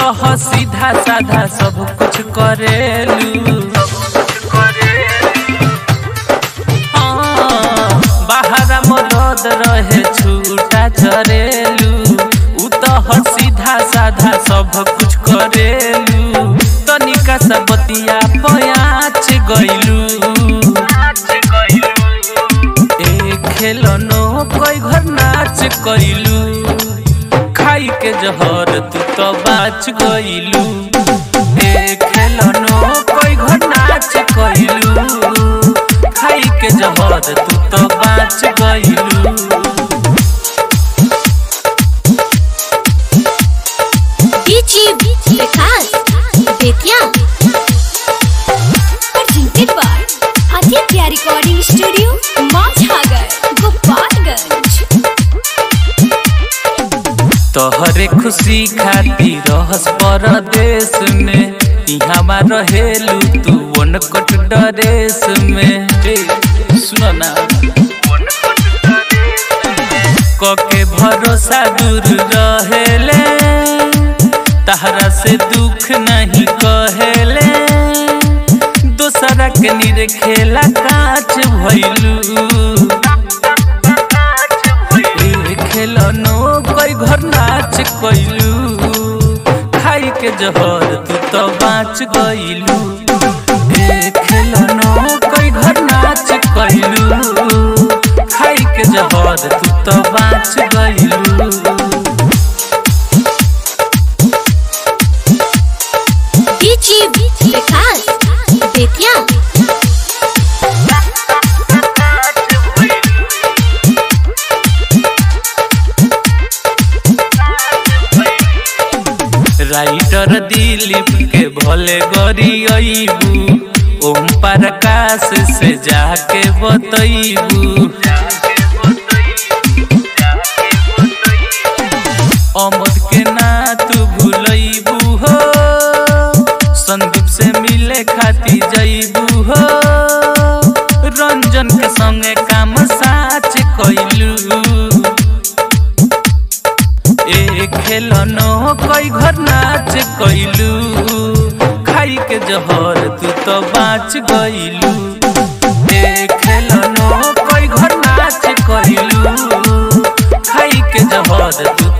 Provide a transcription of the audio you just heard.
तो ह सीधा साधा सब कुछ करेलू हाँ, बाहरा मरद रहे छूटा चरेलू उ तो ह सीधा साधा सब कुछ करेलू तनिका सा बतिया पयाच गइलू ए खेलनो कोई घर नाच कइलू खाई के जहर तू तो बाच गइलू ए खेलनो कोई घर नाच कइलू खाई के जहर तू तो बाच गइलू DJ Vikas Bettiah presented by Aditya recording studio Machhagar Gopalganj तोहरे खुशी खातिर रहस परदेश में इहवा रहेलू तू वनकट डरेस में ए, सुनो ना कके भरोसा दूर रहेले तहरा से दुख नहीं कहेले दोसरा के निरे खेला काच भइलू ए खेलनो कोई घर नाच कइलू खाई के जहर तू तो बाच गइलू ए खेलनो कोई घर नाच कइलू खाई के जहर तू तो बाच गइलू डीजे विकास बेतिया राइटर दिलीप के भले गरी अइबू ओम प्रकाश से जाके बतइबू अमद के ना तू भूलइबू हो संदीप से मिले खाती जइबू हो रंजन के संगे काम साच कइलू ए खेलनो कोई घर नाच कइलू खाई के जहर तू तो बाच गइलू ए खेलनो कोई घर नाच कइलू खाई के जहर तू